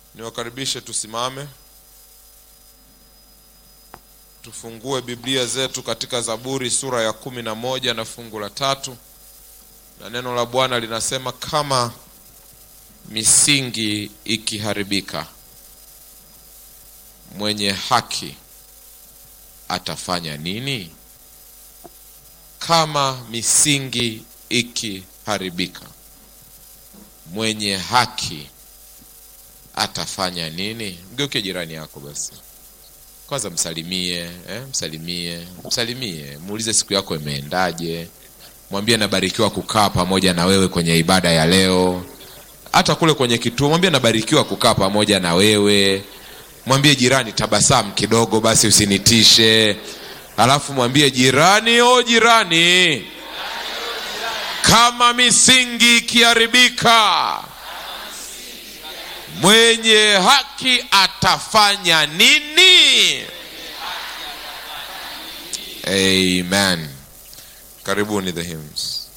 Niwakaribishe tusimame, tufungue Biblia zetu katika Zaburi sura ya kumi na moja na fungu la tatu, na neno la Bwana linasema kama misingi ikiharibika, mwenye haki atafanya nini? Kama misingi ikiharibika, mwenye haki atafanya nini? Mgeuke jirani yako basi, kwanza msalimie, eh, msalimie, msalimie, muulize siku yako imeendaje, mwambie nabarikiwa kukaa pamoja na wewe kwenye ibada ya leo. Hata kule kwenye kituo, mwambie nabarikiwa kukaa pamoja na wewe. Mwambie jirani, tabasamu kidogo basi, usinitishe. Alafu mwambie jirani, o jirani, kama misingi ikiharibika mwenye haki atafanya nini? Amen. Karibuni the hymns.